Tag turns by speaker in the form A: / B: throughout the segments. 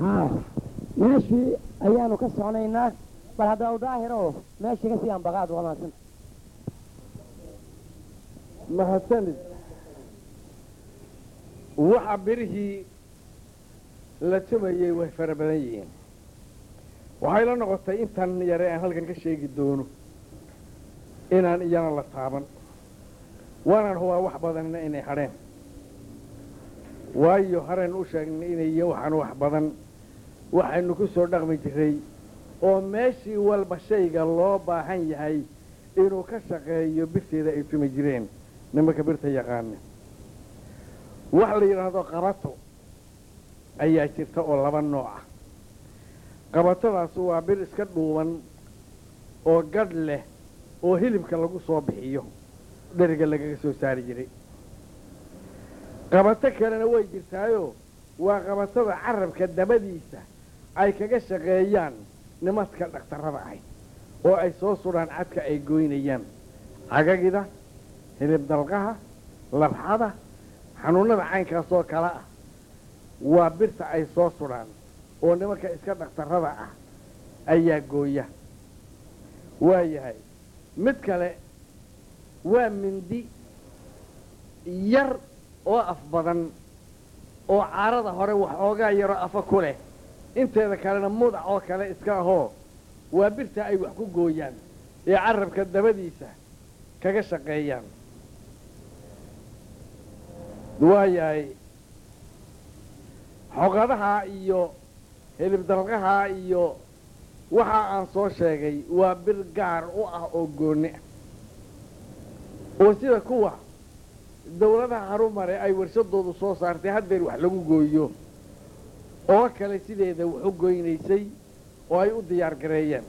A: haa meeshii ayaanu ka soconaynaa bal hadda u daahiro meeshii ka sii ambaqaad waa mahadsan
B: mahadsanid waxa birihii la tumayey way fara badan yihiin waxay la noqotay intan yare aan halkan ka sheegi doono inaan iyana la taaban waanaan hubaa wax badanna inay hadheen waayo haraynu u sheegnay inay waxaan wax badan waxaynu ku soo dhaqmi jiray oo meeshii walba shayga loo baahan yahay inuu ka shaqeeyo birteeda ay tumi jireen nimanka birta yaqaana wax la yidhaahdo qabato ayaa jirta oo laba nooc ah qabatadaas waa bir iska dhuuban oo gadh leh oo hilibka lagu soo bixiyo dheriga lagaga soo saari jiray qabato kalena way jirtaayo waa qabatada carabka dabadiisa ay kaga shaqeeyaan nimadka dhakhtarrada ahy oo ay soo sudhaan cadka ay goynayaan cagagida hilib dalqaha labxada xanuunnada caynkaasoo kale ah waa birta ay soo sudhaan oo nimanka iska dhakhtarrada ah ayaa gooya waa yahay mid kale waa mindi yar oo af badan oo caarada hore waxoogaa yaroo afa ku leh inteeda kalena mudac oo kale iska ahoo waa birta ay wax ku gooyaan ee carabka dabadiisa kaga shaqeeyaan waa yahay xoqadaha iyo hilib dalqaha iyo waxa aan soo sheegay waa bir gaar u ah oo goonni ah oo sida kuwa dawladaha harumare ay warshadoodu soo saartay haddeer wax lagu gooyo oo kale sideeda wax u goynaysay oo ay u diyaar gareeyeen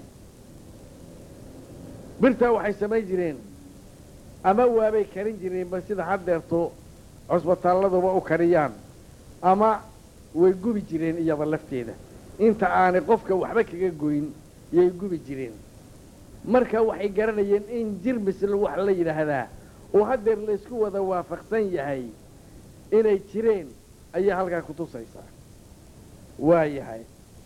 B: birtaa waxay samayn jireen ama waabay karin jireenba sida haddeerto cusbitaalladuba u kariyaan ama way gubi jireen iyada lafteeda inta aanay qofka waxba kaga goyn yay gubi jireen marka waxay garanayeen in jirmisl wax la yidhaahdaa oo haddeer laysku wada waafaqsan yahay inay jireen ayaa halkaa ku tusaysaa waa yahay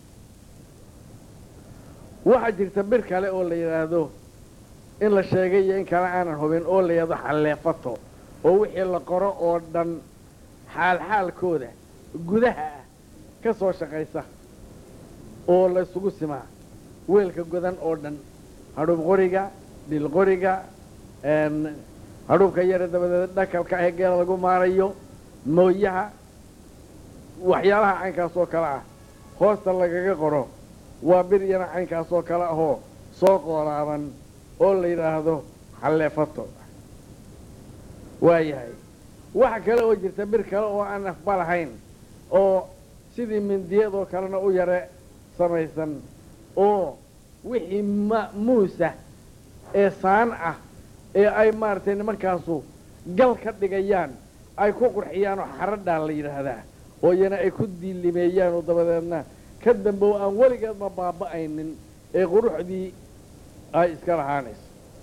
B: waxaa jirta bir kale oo la yidhaahdo in la sheegay iyo in kale aanan hubin oo la yidhahdo xalleefato oo wixii la qoro oo dhan xaalxaalkooda gudaha ah ka soo shaqaysa oo la isugu simaa weelka godan oo dhan hadhuub qoriga dhil qoriga hadhuubka yare dabadeed dhakalka ah ee geela lagu maarayo mooyaha waxyaalaha caynkaas oo kale ah hoosta lagaga qoro waa bir yana caynkaas oo kale ahoo soo qoolaaban oo la yidhaahdo xalleefato waa yahay waxa kale oo jirta bir kale oo aan afba lahayn oo sidii mindiyadoo kalena u yare samaysan oo wixii ma muusa ee saan ah ee ay maaragtay nimankaasu gal ka dhigayaan ay ku qurxiyaan oo xaradhaa la yidhaahdaa oo iyana ay ku diilimeeyaan oo dabadeedna ka dambow aan weligeedma baaba'aynin ee quruxdii ay iska lahaanayso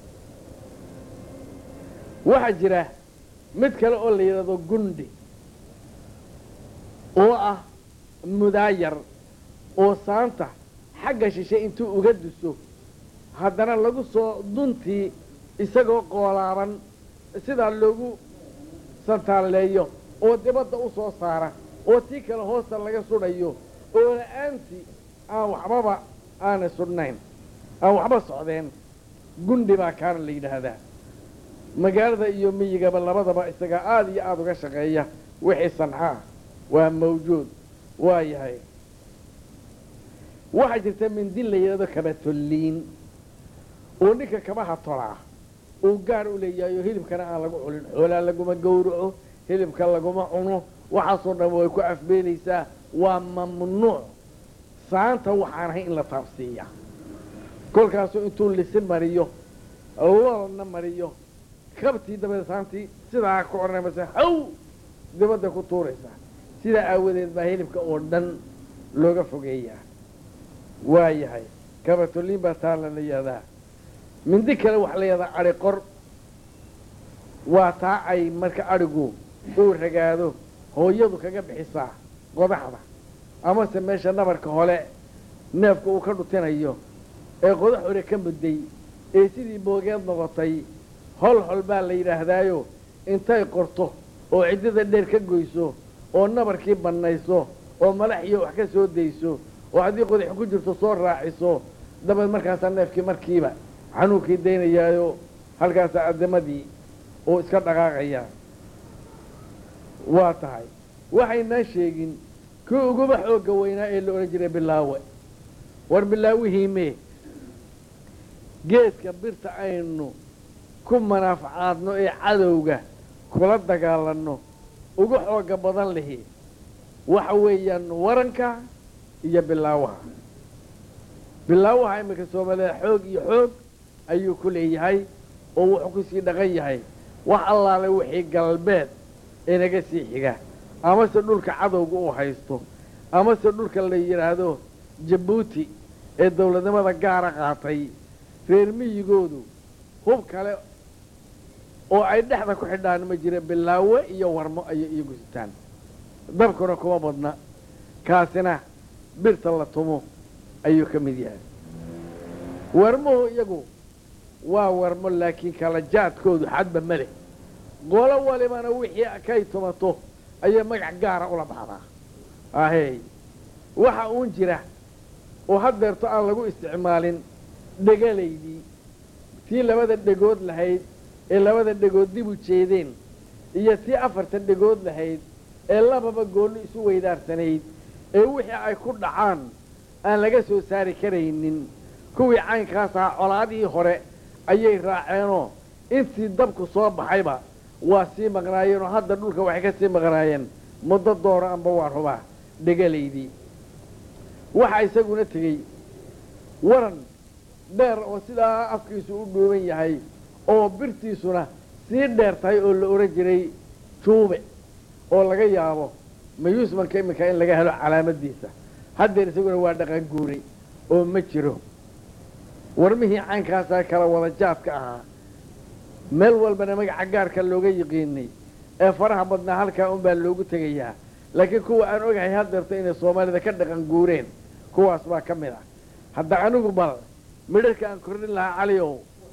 B: waxaa jira mid kale oo la yidhaahdo gundi oo ah mudaayar oo saanta xagga shishe intuu uga duso haddana lagu soo duntii isagoo qoolaaban sidaa loogu santaalleeyo oo dibadda u soo saara oo tii kale hoosta laga sudhayo oo la-aantii aan waxbaba aanay sudhnayn aan waxba socdeen gundi baa kaana la yidhaahdaa magaalada iyo miyigaba labadaba isagaa aada iyo aada uga shaqeeya wixii sancaa waa mawjuud waa yahay waxaa jirta mindi la yidhahdo kabatolliin oo ninka kabaha tolaa uu gaar u leeyahay oo hilibkana aan lagu culin xoolaa laguma gowraco hilibka laguma cuno waxaasoo dhan way ku afbeenaysaa waa mamnuuc saanta waxaan ahay in la taabsiiya kolkaasuu intuu lisin mariyo loolna mariyo kabtii dabadeed saantii sidaa ku odhanaysa haw dibadda ku tuuraysaa sidaa aawadeed baa hilibka oo dhan looga fogeeyaa waa yahay kabatoliin baa taala la yihahdaa mindi kale waxaa la yihahdaa adhi qor waa taa ay marka adhigu uu ragaado hooyadu kaga bixisaa qodaxda amase meesha nabarka hole neefka uu ka dhutinayo ee qodax hore ka mudday ee sidii boogeed noqotay hol hol baa la yidhaahdaayo intay qorto oo ciddada dheer ka goyso oo nabarkii bannayso oo malax iyo wax ka soo dayso oo haddii qodax ku jirto soo raaciso dabeed markaasaa neefkii markiiba xanuunkii daynayaayo halkaasaa addamadii uu iska dhaqaaqayaa waa tahay waxaynaan sheegin kii uguba xoogga weynaa ee la odhan jiray bilaawe war bilaawihiimee geedka birta aynu ku manaafacaadno ee cadowga kula dagaalanno ugu xooga badan lihi waxa weeyaan waranka iyo bilaawaha bilaawaha iminka soomaaliya xoog iyo xoog ayuu ku leeyahay oo wuxuu ku sii dhaqan yahay wax allaale wixii galbeed inaga sii xiga amase dhulka cadowga uu haysto amase dhulka la yidhaahdo jabuuti ee dawladnimada gaara qaatay reer miyigoodu hub kale oo ay dhexda ku xidhaan ma jira bilaawe iyo warmo ayay iyagu sitaan dabkuna kuma badna kaasina birta la tumo ayuu ka mid yahay warmuhu iyagu waa warmo laakiin kala jaadkoodu xadba ma leh qolo walibana wixii kay tumato ayay magac gaara ula baxdaa ahey waxa uun jira oo haddeerto aan lagu isticmaalin dhegalaydii tii labada dhegood lahayd ee labada dhegood dib u jeedeen iyo tii afarta dhegood lahayd ee lababa goollo isu weydaarsanayd ee wixii ay ku dhacaan aan laga soo saari karaynin kuwii caynkaas ahaa colaadihii hore ayay raaceenoo intii dabku soo baxayba waa sii maqnaayeenoo hadda dhulka waxay ka sii maqnaayeen muddo dooro amba waa rubaa dhegalaydii waxaa isaguna tegey waran dheer oo sidaa afkiisu u dhuuban yahay oo birtiisuna sii dheer tahay oo la odhan jiray juube oo laga yaabo mayuusmanka iminka in laga helo calaamadiisa haddeer isaguna waa dhaqan guuray oo ma jiro warmihii caynkaasaa kala wada jaadka ahaa meel walbana magaca gaarka looga yiqiinay ee faraha badnaa halkaa unbaa loogu tegayaa laakiin kuwa aan ogahay haddeerto inay soomaalida ka dhaqan guureen kuwaas baa ka mid ah hadda anigu bal midharka aan kordhin lahaa caliow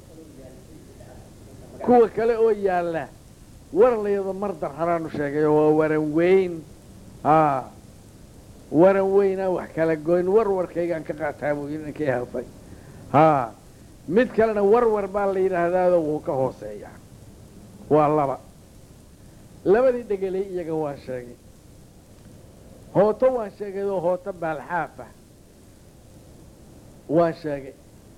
B: kuwa kale oo yaalla waran layado mardar haraanu sheegay oo waa waran weyn haa waran weynaan wax kala goyn warwarkaygaan ka qaataa buu yidhi ninkii heesay haa mid kalena warwar baa la yidhaahdaado wuu ka hooseeyaa waa laba labadii dhegelay iyaga waan sheegay hooto waan sheegay oo hooto baalxaafa waan sheegay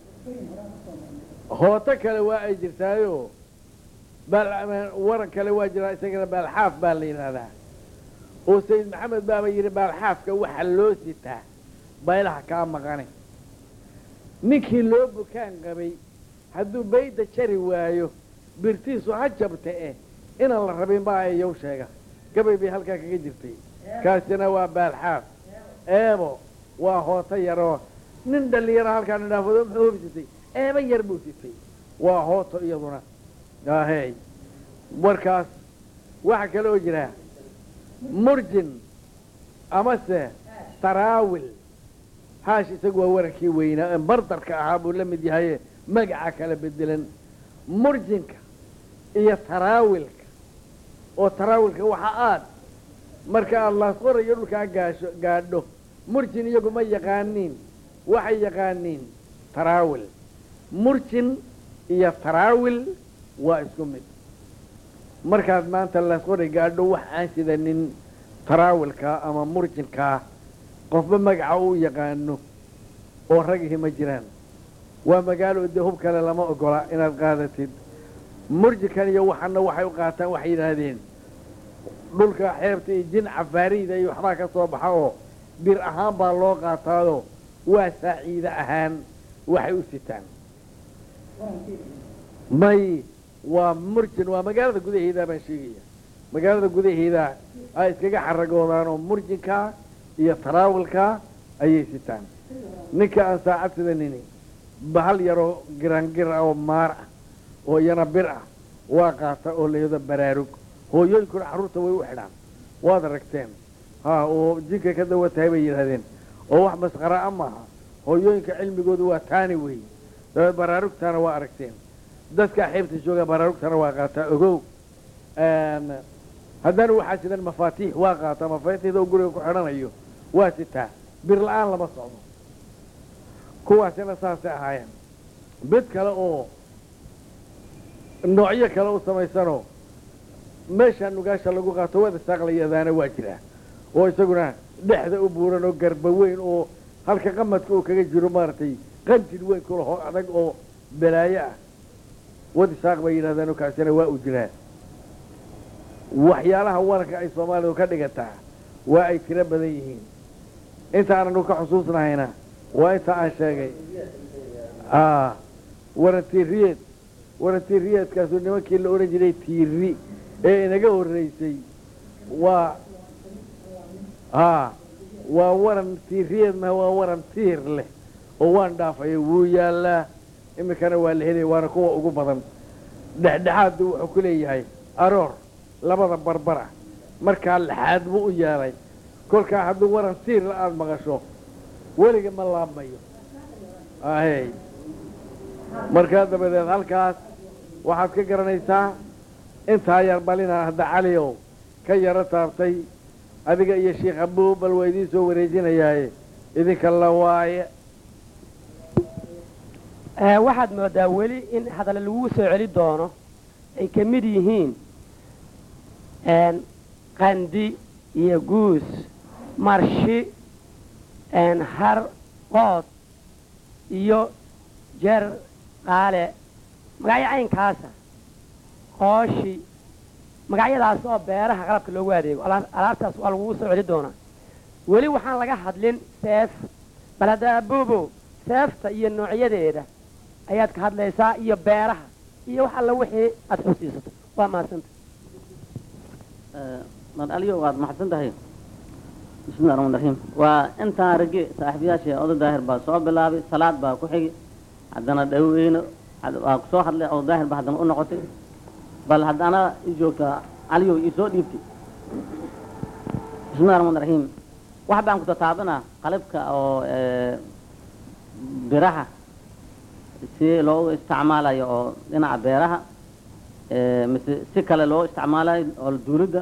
B: hooto kale waa ay jirtaayoo waran kale waa jiraa isagana baalxaaf baa la yidhaahdaa oo sayid maxamed baaba yidhi baalxaafka waxa loo sitaa baylaha kaa maqane ninkii loo bukaan qabay hadduu bayda jari waayo birtiisu ha jabta eh inaan la rabin baa yow sheega gabay bay halkaa kaga jirtay kaasina waa baalxaaf eebo waa hooto yaroo nin dhallinyaro halkaa nidhaafado muxuu hubsitay eeba yar buu sitay waa hooto iyaduna ahey warkaas waxaa kale oo jira murjin amase taraawil haash isagu waa warankii weynaa ee mardarka ahaa buu la mid yahaye magaca kala bedelan murjinka iyo taraawilka oo taraawilka waxa aad marka aad laasqorayo dhulkaa gaasho gaadho murjin iyagu ma yaqaaniin waxay yaqaaniin taraawil murjin iyo taraawil waa isku mid markaad maanta laasqoray gaadho wax aan sidanin taraawilkaa ama murjinkaa qofba magaca uu yaqaano oo ragihi ma jiraan waa magaalo dee hub kale lama ogola inaad qaadatid murjinkan iyo waxana waxay u qaataan waxay yidhaahdeen dhulka xeebta iyo jin cafaariida iyo waxbaa ka soo baxa oo bir ahaan baa loo qaataado waa saaciide ahaan waxay u sitaan may waa murjin waa magaalada gudaheedaa baan sheegaya magaalada gudaheeda ay iskaga xaragoodaan oo murjinkaa iyo taraawilkaa ayay sitaan ninka aan saacad sidanini bahal yaroo girangir ah oo maar ah oo iyana bir ah waa qaata oo layado baraarug hooyooyinkuna carruurta way u xidhaan waad aragteen ha oo jinka ka dawa tahay bay yidhahdeen oo wax masqara a maaha hooyooyinka cilmigoodu waa taani wey dabeed baraarugtaana waa aragteen dadka xeebta jooga baraarugtana waa qaataa ogow haddana waxaa jiran mafaatiix waa qaataa mafaatiixda oo guriga ku xidhanayo waa sitaa bir la-aan lama socdo kuwaasina saasay ahaayeen mid kale oo noocyo kale u samaysanoo meeshaa nugaasha lagu qaato wada saaqlayadaana waa jiraa oo isaguna dhexda u buuran oo garba weyn oo halka qamadka uu kaga jiro maaragtay qanjir weyn kulaho adag oo balaayo ah wadi saaq bay yidhahdaan kaasina waa u jiraa waxyaalaha waranka ay soomaalidu ka dhigataa waa ay tiro badan yihiin inta aananu ka xusuusnahayna waa inta aan sheegay waran tiiriyeed waran tiiriyeedkaasu nimankii la odhan jiray tiiri ee inaga horreysay waa a waa waran tiiriyeed maha waa waran tiir leh oo waan dhaafaya wuu yaallaa iminkana waa la helaya waana kuwa ugu badan dhexdhexaaddu wuxuu ku leeyahay aroor labada barbar ah markaa laxaad buu u yeelay kolkaa hadduu waran tiirla aada maqasho weliga ma laabmayo ahey markaa dabadeed halkaas waxaad ka garanaysaa intaa yar balina hadda caliow ka yaro taabtay adiga iyo sheikh abuu bal waa idiin soo wareejinayaaye idinka la waaye
A: waxaad moodaa weli in hadalla lagu soo celi doono ay ka mid yihiin qandi iyo guus marshi har qood iyo jer qaale magacyo caynkaasa qooshi magacyadaas oo beeraha qalabka loogu adeego alaabtaas waa lagugu soo celi doonaa weli waxaan laga hadlin seef bal hadda abuubo seefta iyo noocyadeeda ayaad ka hadlaysaa iyo beeraha iyo wax alla wixii aad xusiisato waa mahadsanta
C: mar aliyo waad maxadsan tahay bismillahi raxmaan raxiim waa intaan ragi saaxiibayaashii oday daahir baa soo bilaabay salaad baa ku xigi haddana dhaweyne waa kusoo hadlay oday daahir baa haddana u noqotay bal haddana i joogtaa aliyo ii soo dhiibtay bismillahi raxmaan raxiim wax baan ku tataabinaa qalabka oo biraha si loogu isticmaalayo oo dhinaca beeraha mise si kale loo isticmaalayo oo duulidda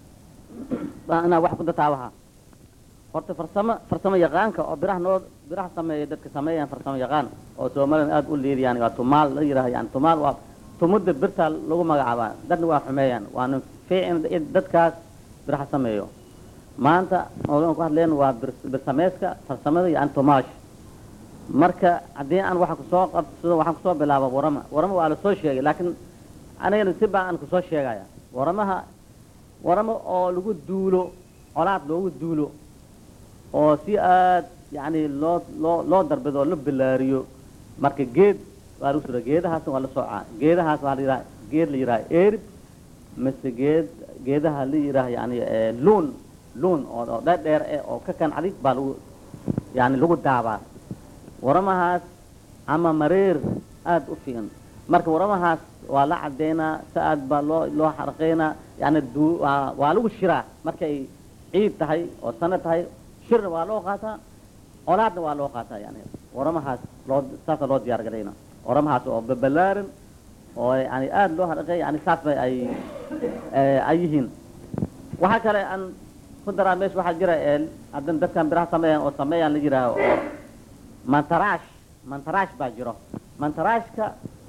C: inaa wax ku tataabaha horta farsamo farsamo yaqaanka oo biraha noo biraha sameeya dadka sameeyaan farsamo yaqaan oo soomaalida aada u liidiyaan waa tumaal la yidhaha yani tumaal waa tumudda birtaa lagu magacaabaa dadna waa xumeeyaan waana fiicin in dadkaas biraha sameeyo maanta odan ku hadleen waa bir bir sameeska farsamada iyo antomaash marka haddii aan waxa kusoo qabsado waxaan kusoo bilaaba warama warama waa la soo sheegay laakiin anigana si baa aan kusoo sheegaya waramaha waramo oo lagu duulo colaad loogu duulo oo si aad yani loo loo loo darbido oo la bilaariyo marka geed waa lagu sura geedahaas waa la soocaa geedahaas waa la yidhaha geed la yidhaha erib mise geed geedaha la yidhaha yani luun luun oo oo dheer dheer eh oo ka kan adig baa lagu yani lagu daabaa waramahaas ama mareer aada u fiican marka waramahaas waa la cadeynaa si aad baa loo loo xarqeynaa yani du waa waa lagu shiraa markay ciid tahay oo sano tahay shirna waa loo qaataa colaadna waa loo qaataa yani waramahaas loo saasa loo diyaar garayna waramahaas oo babalaaran oo yani aada loo xarqeey yani saas bay ay ay yihiin waxaa kale aan ku daraa meesha waxaa jira haddan dadkan biraha sameeyaan oo sameeyaan la yidhaaho oo mantaraash mantaraash baa jiro mantaraashka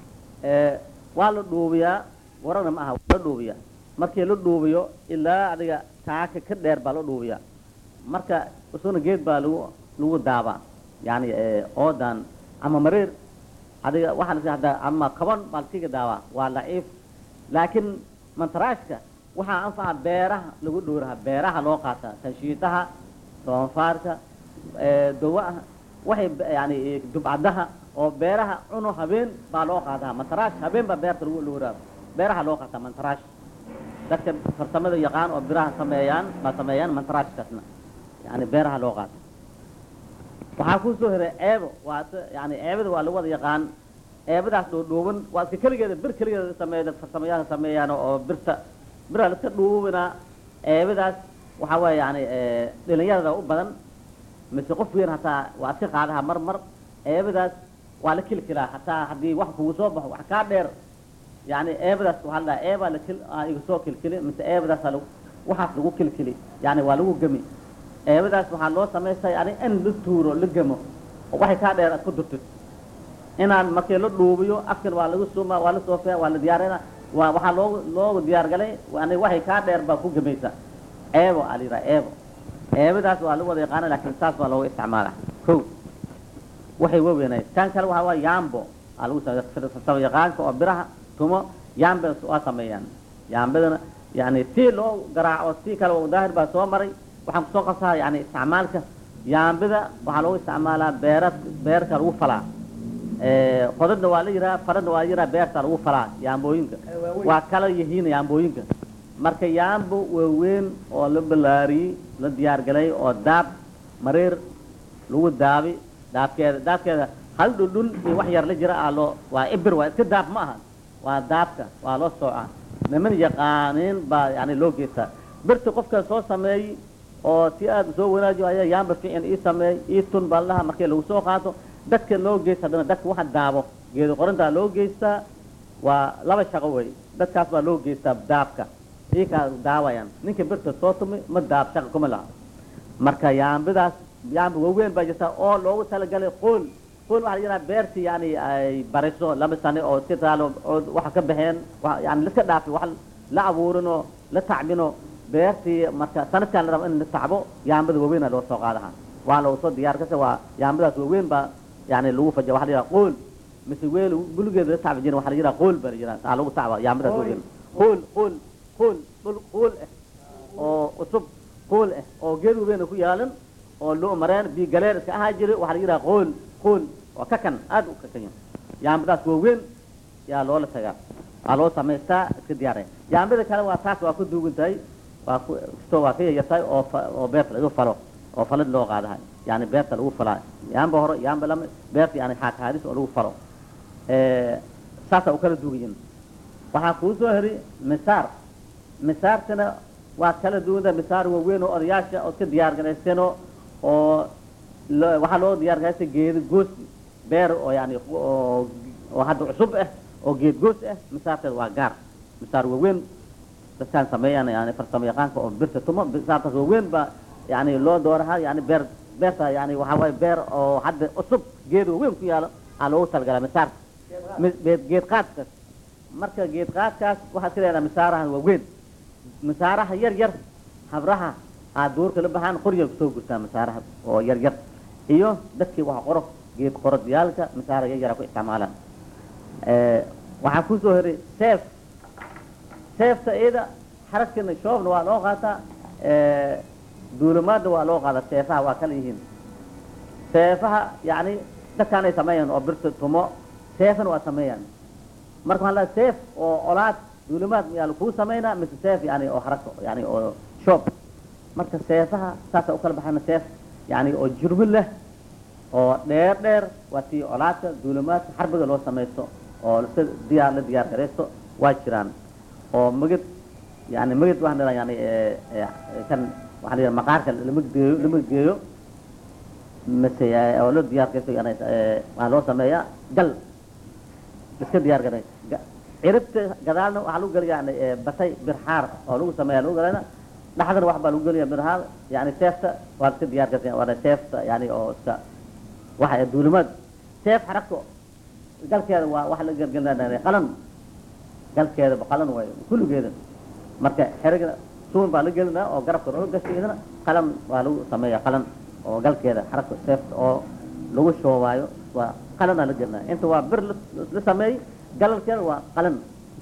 C: waa la dhuubiyaa warana ma aha waa la dhuubiyaa markii la dhuubiyo ilaa adiga taaka ka dheer baa la dhuubiyaa marka isuna geed baa lagu lagu daabaa yani oodan ama mareer adiga waxaa la hadda ama kaban baa lasiga daabaa waa laciif laakiin mantaraashka waxaa anfaca beeraha lagu dhowraha beeraha loo qaataa tanshiitaha doonfaarka dawaha waxay yani dubcadaha oo beeraha cuno habeen baa loo qaataa mantaraash habeen baa beerta lagu dhowraa beeraha loo qaataa mantaraash dadka farsamada yaqaan oo biraha sameeyaan baa sameeyaan mantaraashkaasna yani beeraha loo qaata waxaa kusoo hiray ceebo waa yani ceebada waa lagu wada yaqaan ceebadaas dhuudhuuban waa iska keligeeda bir keligeeda sameeya farsamayaha sameeyaan oo birta biraha la iska dhuubinaa ceebadaas waxaa weeye yani dhalinyarada u badan mise qof weyn hataa waa iska qaadaha mar mar eebadaas waa la kilkilaa hataa haddii wax kugu soo baxo wax kaa dheer yani eebadaas waxaa la dhaha eebaa lakil iga soo kilkili mise eebadaasa lagu waxaas lagu kilkili yani waa lagu gemi eebadaas waxaa loo samaystaa yani in la tuuro la gemo oo waxay kaa dheer aad ku durtid inaan markii la dhuubiyo afkan waa lagu suuma waa la soofeya waa la diyaarina waa waxaa loogu loogu diyaar galay yani waxay kaa dheer baa ku gemaysa eebo aa la yidhaha eebo eebadaas waa lagu wada yaqaana laakiin saas baa looga isticmaala ko waxay waweynay tan kale waxaa waa yambo aa lagu saba yaqaanka oo biraha tumo yambe waa sameeyaan yambadana yani si loo garaaco si kale oo daahir baa soo maray waxaan kusoo qasaha yani isticmaalka yambida waxaa loogu isticmaalaa beera beerka lagu falaa qodadna waa la yihaha faradna waa la yihaha beerta lagu falaa yaambooyinka waa kala yihiin yaambooyinka marka yaambo waaweyn oo la balaariyey la diyaar galay oo daab mareer lagu daabi daabkeeda daabkeeda hal dhudhun iyo wax yar la jira aa loo waa ibir waa iska daab ma aha waa daabka waa loo soocaa niman yaqaaniin baa yani loo geystaa birta qofka soo sameeyey oo si aada soo wanaajiyo ayaa yaamba fiican ii sameey ii tun baa laha markii lagu soo qaato dadka loo geysta haddana dadka waxa daabo geedo qorintaa loo geystaa waa laba shaqo wey dadkaas baa loo geystaa daabka ikaa daawayaan ninka birta soo tumi ma daab shaqa kuma laha marka yaambidaas yaamba waaweyn baa jirta oo loogu talagalay qool qool waxaa la yidhaha beertii yani ay bariso laba sane oo iska taalo oo waxa ka baxeen yani liska dhaafi wax la abuurinoo la tacbino beertii marka sanadkan la rabo in la tacbo yaambada waaweyna loo soo qaadaha waa loogu soo diyaar kase waa yaambadaas waaweyn baa yani lagu faja waxa la yidhaha qool mise weel buligeeda la tacbi jirin waxa la yidhaha qool baa la yidhaha aa lagu tacba yaambadaas waaweyn qool qool qool dhul qool ah oo cusub qool ah oo geed waweyn ku yaalan oo loo mareen biyo galeer iska ahaa jiray waxaa la yidhaha qool qool waa kakan aada u kakan yahay yaambadaas waaweyn yaa loola tagaa waa loo samaystaa iska diyaaraya yaambada kale waa taas waa ku duugan tahay waa ku kastoo waa ka yayartahay oo fa- oo beerta laga falo oo falid loo qaadahay yani beerta lagu falaa yaamba hore yaamba lama beerta yani xaakaadis oo lagu falo saasaa u kala duugan yihin waxaa kuu soo heri misaar misaartana waa kala duwanta misaar waaweyn oo odayaasha ood ka diyaar garayseenoo oo lo- waxaa loo diyaar garaystay geedo goos beer oo yani oo oo hadda cusub ah oo geed goos ah misaarteeda waa gaar misaar waaweyn dadkaan sameeyaan yani farsamo yaqaanka oo birta tumo misaartaas waaweyn baa yani loo doorahaa yani beer beerta yani waxaa waaye beer oo hadda cusub geed waaweyn ku yaalo aa loogu talagalaa misaarta mi- geed geed qaadkaas marka geed qaadkaas waxaad ka leedaha misaarahan waaweyn misaaraha yar yar habraha aad duurka la baxaan qorya kusoo gurtaa misaaraha oo yar yar iyo dadkii wax qoro geed qorodiyaalka misaara yar yara ku isticmaalaan waxaa kusoo heray seef seefta iyada xaragkana shoobna waa loo qaataa duulimaadna waa loo qaadaa seefaha waa kala yihiin seefaha yani dadkaanay sameeyaan oo birta tumo seefana waa sameeyaan marka waxaa la seef oo colaad duulimaad miyaa lakuu samaynaa mise seef yani oo harag yani oo shoob marka seefaha saasa u kala baxayna seef yani oo jurmi leh oo dheer dheer waa tii colaadka duulimaadka xarbiga loo samaysto oo si diyaar la diyaar garaysto waa jiraan oo magid yani magid waxaan dhahaa yani eh, eh, kan waxaa la yidhaha maqaarka lama geeyo lama geeyo mise eh, oo la diyaar garaysto yani eh, waxaa loo sameeyaa gal iska diyaar garay Ga- ciribta gadaalna waxaa lagu geliya yani eh, batay birxaar oo lagu sameeya lagu galayna dhaxdana wax baa lagu geliya birxaar yani seefta waa iska diyaar gartay waana seefta yani oo iska waxa eh, duulimaad seef xaragto galkeeda waa waxa la gelgelinaya qalan galkeeda qalan waayo kulligeeda marka xeriga suun baa la gelinaa oo garabka loo gashay idana qalan waa lagu sameeya qalan oo galkeeda xaragta seefta oo lagu shoobaayo waa qalanaa la gelinaya inta waa bir la- la sameeyey galalkeeda waa qalan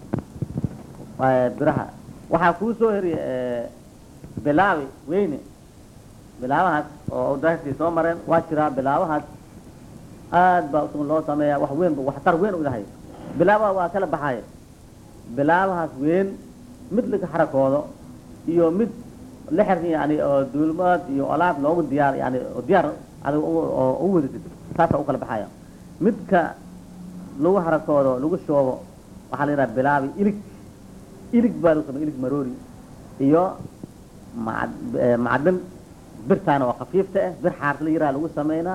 C: waa biraha waxaa kuu soo heriya bilaabi weyne bilaabahaas oo daahirtii soo mareen waa jiraa bilaabahaas aad baa usun loo sameeyaa wax weyn bu waxtar weyn u yahay bilaabaha waa kala baxaaya bilaabahaas weyn mid laga xarakoodo iyo mid la xir yani oo duulmaad iyo olaad loogu diyaar yani oo diyaar adiga u- oo u wadatid saasa u kala baxaya midka lagu xarakoodo lagu shoobo waxaa la yidhaha bilaabi ilig ilig baa lagu sameya ilig maroori iyo macad- eh, macdan birtaana oo khafiifta ah bir xaarta la yiraha lagu samaynaa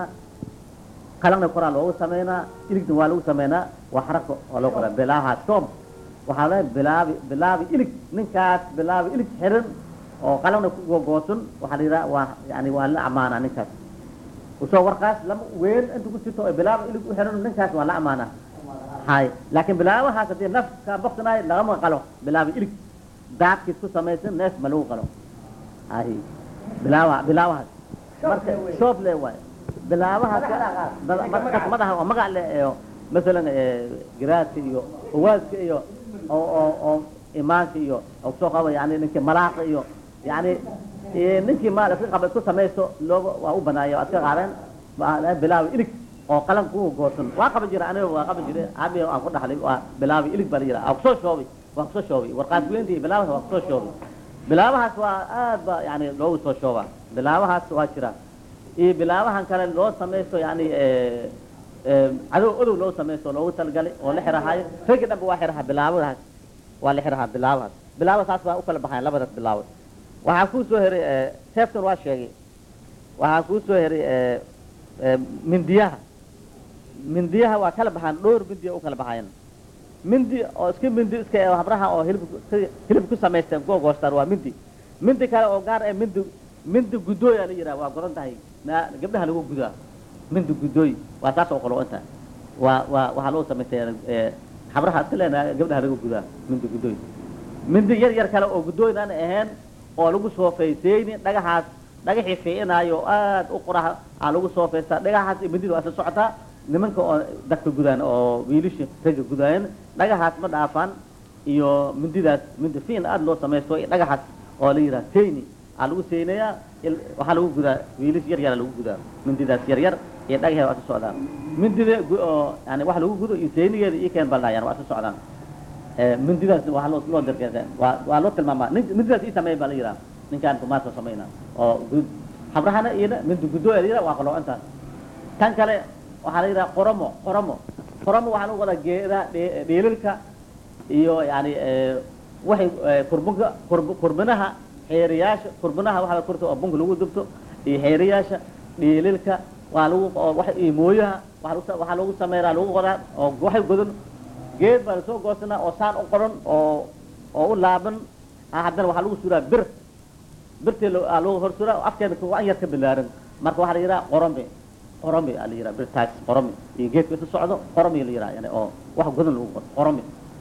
C: qalangna koraa loogu samaynaa iligna waa lagu samaynaa waa xarako oo loo qoraa bilaaha soom waxaa leeyahay bilaabi bilaabi ilig ninkaas bilaabi ilig xiran oo qalangna ku gogoosan waxaa la yidhaha waa yani waa la amaanaa ninkaas usoo warkaas lama weyn inta ku jirto oo bilaaba ilig u xiran ninkaas waa la amaanaa hay laakiin bilaabahaas haddii nafka boqsanayo lagama qalo bilaabi ilig daadkiis ku samaysan neef ma lagu qalo hay bilaawa bilaabahaas marka shoob le waayo bilaabahaas markas madaha oo magac le oo masalan garaadka iyo owaaska iyo oo oo oo imaanka iyo oo soo qaba yani ninkii malaaqa iyo yani eh, ninkii maal iska qaba isku samaysto looga waa u banaaya waa iska qaadeen waa bilaabi ilig oo qalan ku goosan waa qaban jira aniga waa qaban jira abi aan ku dhaxlay waa bilaabi ilig baa la yidhaha waa kusoo shoobay waa kusoo shoobay warqaad weyntii bilaabahaas waa kusoo shoobay bilaabahaas waa aad ba yani loogu soo shoobaa bilaabahaas waa jira iyo bilaabahan kale loo samaysto yani eh, eh, cadow odow loo samaysto loogu talagalay oo la xirahayo raggi dhanba waa xiraha bilaabadaas waa la xirahaa bilaabahaas bilaaba saas baa u kala baxayan labadaas bilaabo waxaa kuu soo heray eh, seeftan waa sheegay waxaa kuu soo heray eh, eh, mindiyaha mindiyaha waa kala baxaan dhowr mindiya u kala baxayan mindi oo iska mindi iska eh, habraha oo hilib hilib ku samaysteen kuwa goostaan waa mindi mindi kale oo gaar eh mindi mindi gudooya la yidhaha waa godan tahay ma- gabdhaha lagu gudaa mindi gudooy waa saas oo kale u inta waa waa waxaa loo samaystay eh, habraha iska leenaha gabdhaha lagu gudaa mindi gudooy mindi yar yar kale oo gudooyn aan ahayn oo lagu soofeyseyni dhagaxaas dhagaxii fiicinaayo aad u qoraha aa lagu soofeystaa dhagaxaas iyo mindida waa isla socotaa nimanka oo dadka gudaan oo wiilisha ragga gudaayan dhagaxaas ma dhaafaan iyo mindidaas mindi fiin aad loo samaysto iyo dhagaxaas oo la yidhaha seyni aa lagu seynayaa il- waxaa lagu gudaa wiilish yar yara lagu gudaa mindidaas yar yar iyo dhagaxeeda waa isla socdaan mindida gu- oo yani waxa lagu gudo iyo seynigeeda iyo keen baldhayaan waa isla socdaan Eh, mindidaas waxaa loo loo dirgee waa waa loo tilmaamaa nin mindidaas ii sameey baa la yidhaha ninkaan kumaasoo samayna oo gud habrahana iyana mindi gudooya la yidhaha waa qaloo intaas tan kale waxaa la yidhaha qoromo qoromo qoromo waxaa lagu wadaa geedaha dhe- dheelilka iyo yani eh, waxay eh, kurbunka kurb kurbinaha xeeriyaasha kurbinaha waxaa kurta oo bunka lagu dubto iyo xeeriyaasha dheelilka waa lagu oo wax iyo mooyaha waxaa lagu sa- waxaa lagu sameynaa lagu qodaa oo waxay godan geed baa lasoo goosanaa oo saan u qoran oo oo u laaban ah, haddana waxaa lagu suraa bir birtii lo- aa lagu hor suraa oo afkeeda kuwa an yar ka bilaaran marka waxaa la yidhaha qorome qorome aa la yidhaha birtaas qorome iyo geedka isu socdo qorome la yidhaha yani oo wax godan lagu qoro qorome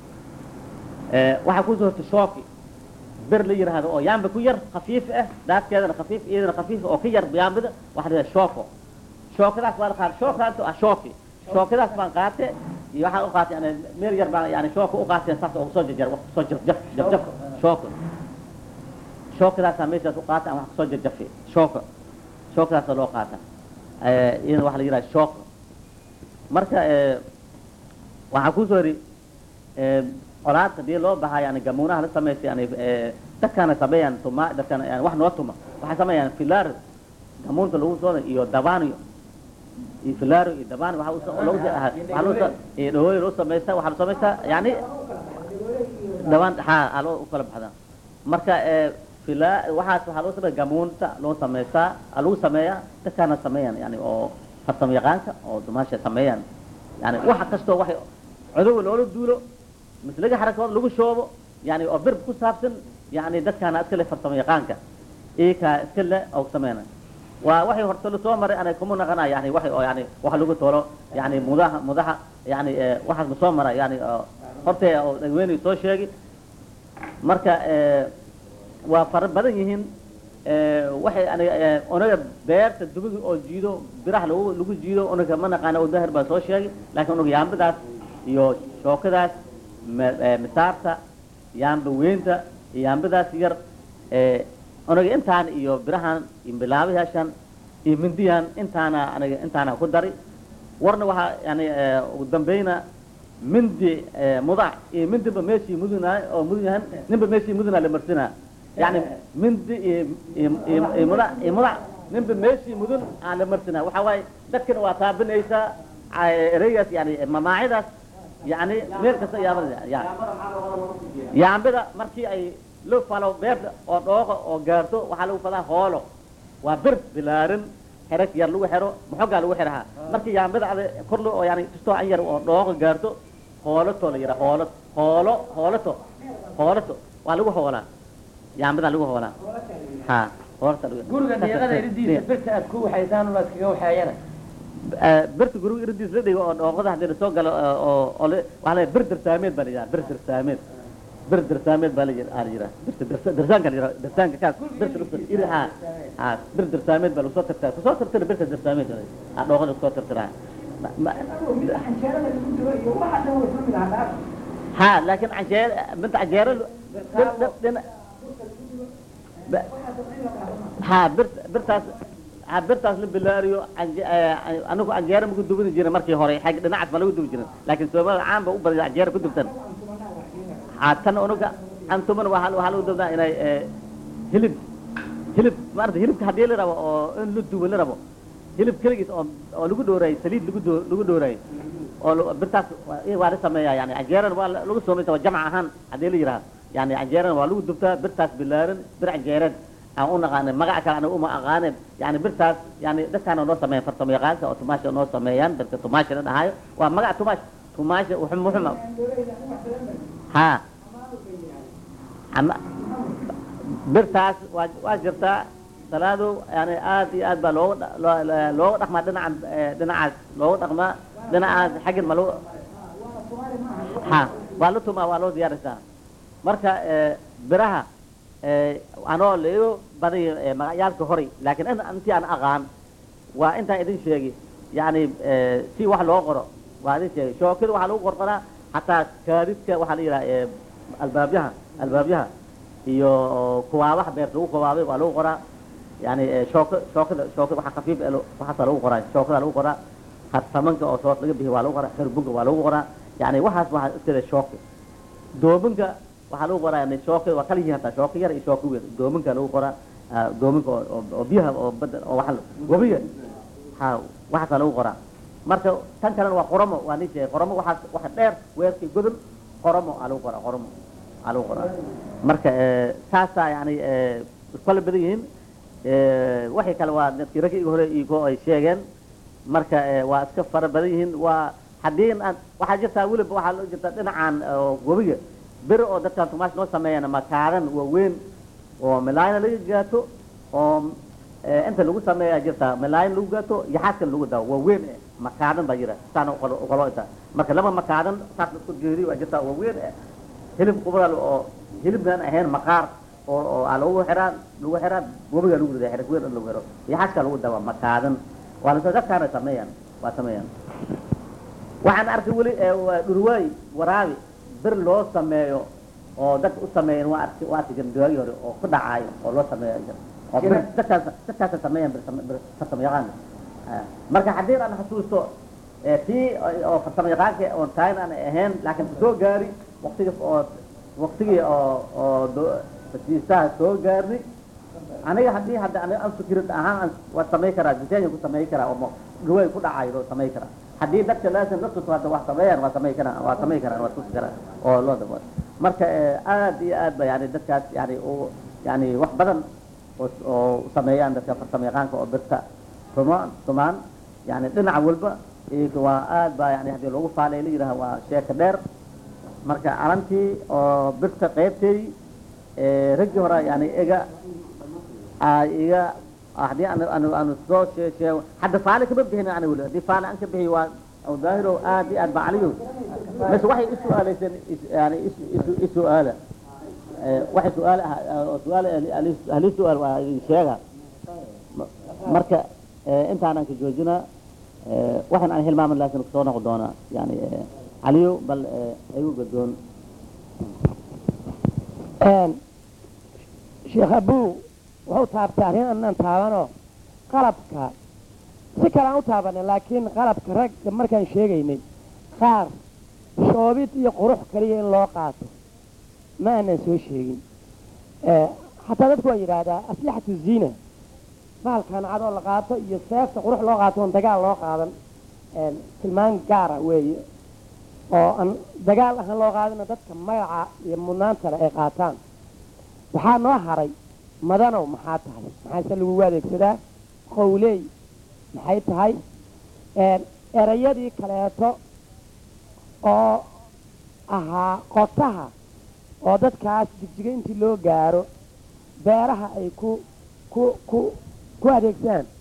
C: Eh, waxaa kusoo horta shooki bir la yidhaahdo oo yaamba ku yar khafiif ah daadkeedana khafiif iyadana khafiif oo ka yar yaambada waxaa la yidhaha shooko shookadaas waa la qaata shookaas ah shooki shookadaas baan qaate iyo waxaan u qaatay yani meel yar baan yani shooka u qaateen saas oo soo jarjar wax kusoo jaf jaf jaf jaf shooka shookadaasaa meeshaas u qaata ama wax kusoo jarjafi shooka shookadaasa loo qaata Eh, iyadana waxaa la yidhaha shooka marka eh, waxaa kusoo heri eh, colaad hadii loo bahaa yani gamuunaha la samaysta yani eh, dadkaana sameeyaan tuma dadkana yani wax noo tuma waxay sameeyaan filaar gamuunta lagu soo iyo dabaaniyo iyo filaaro iyo dabaani waxa usoo- lagu soo- aha, waxaa loo soo- iyo dhawooyin loo samaystaa waxaa la samaystaa yani dabaan ha aa loo u kala baxdaa marka eh, fila waxaas waxaa loo sameeya gamuunta loo samaystaa aa lagu sameeyaa dadkaana sameeyaan yani oo farsamo yaqaanka oo dumaasha sameeyaan yani waxa kastoo waxay codowa loola duulo mise laga xarakoodo lagu shoobo yani oo bir ku saabsan yani dadkaana iska le farsamo yaqaanka iyakaa iska le oo sameeyna waa waxay horta la soo maray anay kuma naqanaa yani waxay oo yani waxa lagu tolo yani mudaha mudaha yani eh, waxaas ma soo mara yani oo hortee oo dhagweynay soo sheegi marka eh, waa fara badan yihiin eh, waxay aniga eh, unaga beerta dubiga oo jiido biraha lagu lagu jiido unaga ma naqaana oo dahir baa soo sheegay laakiin unaga yaambadaas iyo shookadaas ma- eh, misaarta yaamba weynta iyo yaambadaas yar eh, unaga intaan iyo birahan iyo bilaabayaashan iyo mindiyan intaana aniga intaana ku dari warna waxaa yani eh, ugu dambeyna mindi eh, mudac iyo mindiba meeshii mudunaa oo mudun yahan ninba meeshii mudunaa la marsinaa yani mindi iyo iyo iyo- iyo mudac iyo mudac ninba meeshii mudun aan la marsinaa waxaa waaye dadkana waa taabinaysaa ah, ereygaas yani mamaacidaas yani meel kasta yaabada ya yaambada markii ay loo falo beerta oo dhooqa oo gaarto waxaa lagu fadaa hoolo waa bir bilaarin xerag yar lagu xero maxogaa lagu xerahaa markii yaambada ada korlo oo yani kastoo an yar oo dhooqa gaarto hoolato la yidhaha hoolo hoolo hoolato hoolato waa lagu hoolaa yaambadaa lagu hoolaa ha hoolata lagu
A: guriga deeqada iridiisa birta aad ku waxaysaan la iskaga waxeeyana
C: birta guriga iridiis la dhigo oo dhooqada haddii lasoo galo oo oo la- waxaa la bir dirsaameed baa la yidhaha bir dirsaameed bir dirsaameed baa la yidha- aa la yidhaha birta dirsa- dirsaanka la yidhaha dirsaanka kaas birta lagu iri ha ha bir dirsaameed baa lagu soo tirtira kusoo tirtira birta dirsaameed ha dhooqada kusoo tirtiraa Ma- ma- ha laakiin canjeer binta canjeero ha bir birtaas ha birtaas la bilaariyo canje- eh, anigu canjeero maku dubini jirin markii hore xag dhinacaas ma lagu dubi jirin laakiin soomaalida caan ba u badan canjeero ku dubtan ha tan unuga antuman waxaa waxaa lagu dubnaa inay eh, hilib hilib maarata hilibka haddii la rabo oo in la dubo la rabo hilib keligiis oo oo lagu dhoorayo saliid lagu doo lagu dhoorayo oo lu- birtaas waa eh, waa la sameeyaa yani canjeerana waa la- lagu soomaysa waa jamc ahaan haddii la yidhaha yani canjeerana waa lagu dubtaa birtaas bilaaran bir canjeereed aan u naqaanay magaca kale aniga uma aqaanin yani birtaas yani dadkaana noo sameeyan farsamo yaqaanka oo tumaasha noo sameeyaan birta tumaasha la dhahayo waa magaca tumaash tumaasha wuxum wuxuma ha ama birtaas waa waa jirtaa salaadow yani aad iyo aad baa looga dha- loo- loo- looga dhaqmaa dhinacan eh, dhinacaas looga dhaqmaa dhinacaas xaggin ma lagu ha waa la tumaa waa loo diyaarisaa marka eh, biraha eh, anoo laigu badiyo eh, magacyaalka horay laakiin in intii aan aqaan waa intaan idin sheegi yani eh, si wax loo qoro waa idin sheegay shookada waxaa lagu qorqoraa hataa kaadidka waxaa la yidhaha eh, albaabyaha albaabyaha iyo kuwaabaha beerta lagu kuwaabay waa lagu qoraa yani eh, shooka shookada shookada waxa khafiif eh, lo- waxaasaa lagu qoraa shookada lagu qoraa harsamanka oo soos laga bixiy waa lagu qoraa herbunka waa lagu qoraa yani waxaas waxaa iskale shooka doominka waxaa lagu qoraa yani shooka waa kala yihiin hataa shooka yar iyo shooka weyn doominka lagu qoraa ah, doominka oo- oo oo biyaha oo badda oo waxa la- wabiga ha waxaasaa lagu qoraa marka tan kalena waa qoromo waa nin sheegay qoromo waxaas waxa dheer weerkii godol qoromo aa lagu qoraa qoromo aa lagu qoraa marka eh, saasaa yani eh, kala badan yihiin Eh, waxay kale waa dadkii ragga iga hore igo ay sheegeen marka eh, waa iska fara badan yihiin waa haddii aan waxaa jirtaa weliba waxaa loo jirtaa dhinacan oo webiga bir oo dadkan tumaash noo sameeyana makaadan waaweyn oo milaayna laga gaato oo eh, inta lagu sameeyaa jirtaa milaayin lagu gaato iyo xaaskan lagu daawo waaweyn eh, makaadan baa jira saana uqalo- uqalo intaa marka laba makaadan saas la isku geeriyo waa jirtaa waaweyn eh, hilib qubral oo hilibnan ahayn maqaar oo oo aa lagu xiraa lagu xiraa webiga lagu ridaa xerig weyn in lagu xiro iyo xaska lagu daba makaadan waa la dadkaana sameeyaan waa sameeyaan waxaan arkay weli ee waa dhurwaay waraabi bir loo sameeyo oo dadka u sameeyeen waa arkay waa arkay gandoogii hore oo ku dhacaayo oo loo sameeyo jira oo bir dadkaas dadkaasa sameeyaan bir same- bir farsamo yaqaan Ah, marka haddii aan xasuusto ee tii oo- oo farsamo yaqaanka oon tahayn aan ahayn laakiin soo gaari waqtiga oo waqtigii oo oo do- fasiisaha soo gaarnay aniga haddii hadda aniga aan fikrad ahaan aan waa samay karaa diseenya ku samay karaa oo dhaway ku dhacayo loo samay karaa haddii dadka laasim la tuso hadda wax sameeyaan waa samay karaan waa samay karaan waa tusi karaan oo loo dabo marka eh, aad iyo aad ba yani dadkaas yani u yani wax badan oo oo sameeyaan dadka farsamo yaqaanka oo birta tumaan tumaan yani dhinaca walba iyaga waa aad ba yani haddii loogu faalay la yidhaha waa sheeka dheer marka calantii oo birta qaybtay ee, raggii hore yani iga aa iga haddii aan aan aan soo shee sheego hadda faale kama bixin ana weli haddii faale aan ka bixiy waa aw daahiro aad iyo aad ba caliyo mise waxay i su-aalayseen is- yani is- isu- i su-aala Eh, waxay su-aal ah oo su-aal ahli su-aal waa idin sheega Ma- marka eh, intaanan ka joojinaa eh, waxaan aan hilmaaman laakiin kusoo noqon doonaa yani eh, caliyo bal eh, igu gadoon
A: sheekh abuu wuxuu taabtay arrin anaan taabanoo qalabka si kale aan u taabanay laakiin qalabka ragga markaan sheegaynay qaar shoobid iyo qurux kaliya in loo qaato ma aanan soo sheegin Eh, xataa dadku waa yidhaahdaa aslixatu ziina baalkan cadoo la qaato iyo seefta qurux loo qaato oon dagaal loo qaadan Eh, tilmaan gaara weeye oo aan dagaal ahaan loo qaadana dadka magaca iyo mudnaanta leh ay qaataan
D: waxaa noo haray madanow maxaa tahay maxaase lagugu adeegsadaa qowley maxay tahay erayadii kaleeto oo ahaa qotaha oo dadkaas jigjiga intii loo gaaro beeraha ay ku ku ku ku adeegsadaan